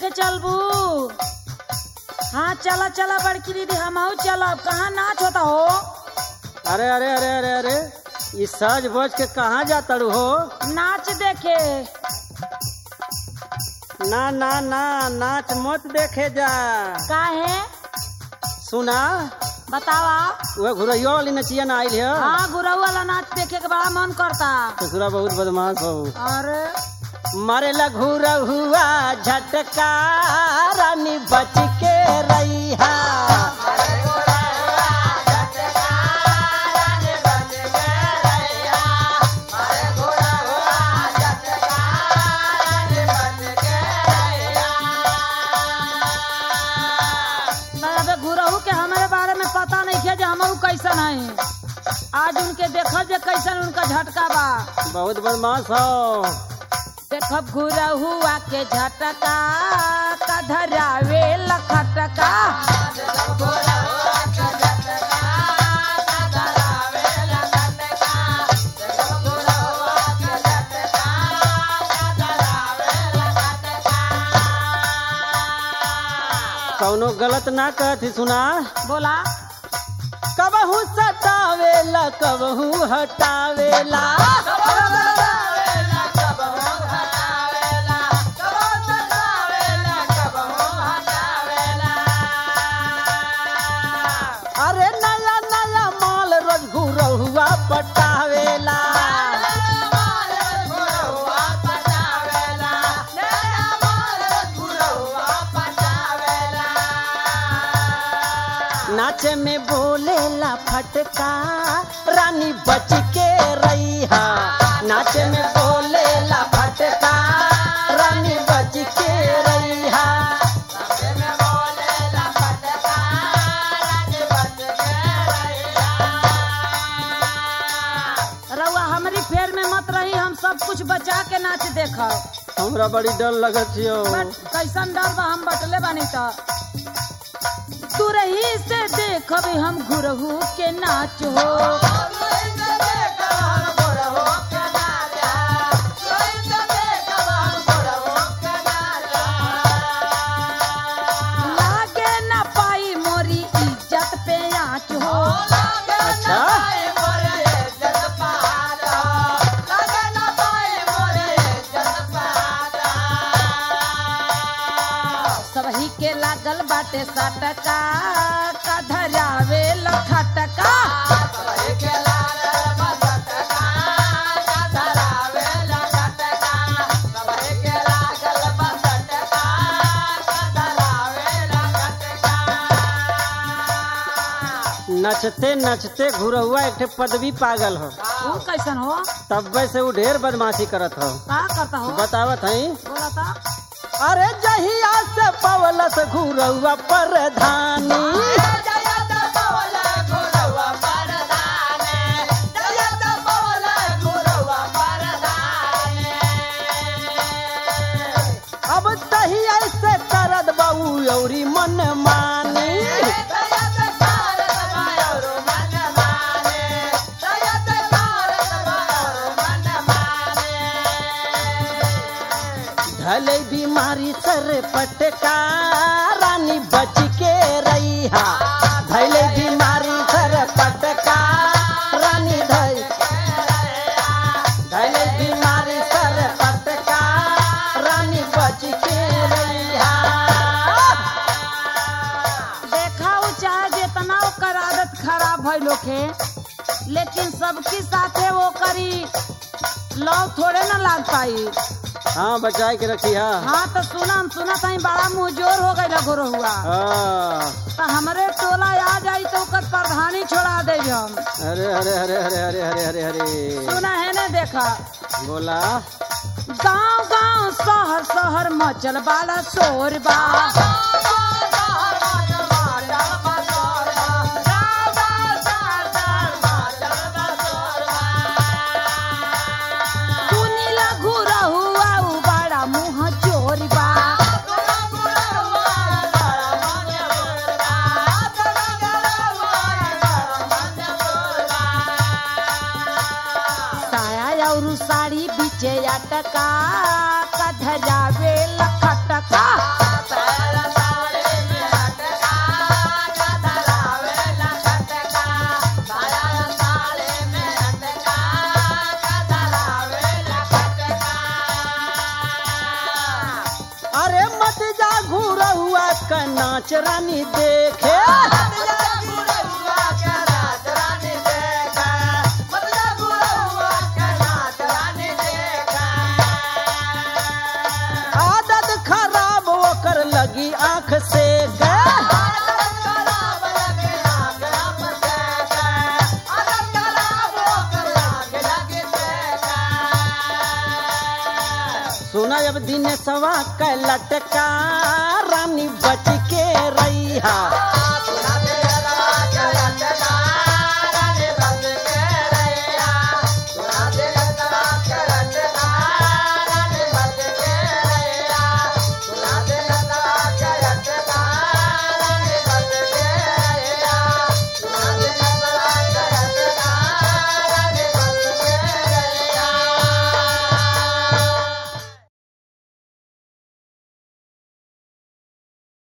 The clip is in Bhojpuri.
देखे चलबू हाँ चला चला बड़की दीदी हम चलब कहाँ नाच होता हो अरे अरे अरे अरे अरे ये सज बज के कहाँ जाता रू हो नाच देखे ना ना ना नाच मत देखे जा काहे सुना बतावा वह घुरैयो वाली नचिया ना आइल है हाँ गुरऊ वाला नाच देखे के बड़ा मन करता ससुरा बहुत बदमाश हो अरे मारे लघु रहुआ झटका रानी बच के रैहा अबे गुरहू के हमारे बारे में पता नहीं है जो हम कैसन है आज उनके देखल जे कैसन उनका झटका बा बहुत बदमाश हो देखब गुरहुआ के झटका का धरावे लखटका कौनो गलत ना कहती सुना बोला कबहू सतावेला कबहू हटावेला अरे नया नया माल रोज घुरहुआ पटावेला नाचे में बोलेला फटका रानी बच के रैहा नाचे में बोलेला फटका रानी बच के रैहा रउआ हमारी फेर में मत रही हम सब कुछ बचा के नाच देखब हमरा बड़ी डर लगत हो बट कैसन डर बा हम बटले बानी त तू रही से देखब हम गुरहू के नाच हो लागे ना पाई मोरी इज्जत पे आँच हो अच्छा सबही के लागल बाटे सटका का धरावे लखटका नचते नचते घुरहुआ एक ठे पदवी पागल हो वो कैसन हो तब से वो ढेर बदमाशी करत हो का करता हो बतावत हई बोला था अरे जहिया से पवलस घुरहुआ परधानी अब तहिया से करद बाऊ औरी मन मानी धले बीमारी सर पटका रानी बच के रैहा धले बीमारी सर पटका रानी धई धले बीमारी सर पटका रानी बच के रैहा देखा वो चाहे जितना ओकर आदत खराब है लोग के लेकिन सबके साथे वो करी लव थोड़े ना लाग पाई हाँ बचाए के रखी हा हाँ तो सुना हम सुना कहीं बड़ा मुंहजोर हो गई लगो हुआ हाँ तो हमारे टोला आ जाई तो ओकर प्रधानी छोड़ा दे हम अरे अरे अरे अरे अरे अरे अरे अरे सुना है ना देखा बोला गांव गांव शहर शहर मचल वाला शोर बा सुनी लघु रहुआ उ बड़ा मुंह चोर बा साया और साड़ी बीचे अटका कधरावे लखटका जा घुरहुआ का नाच रानी देखे आदत खराब ओकर लगी आंख से सुना जब दिन सवा क लटका रानी बच के रही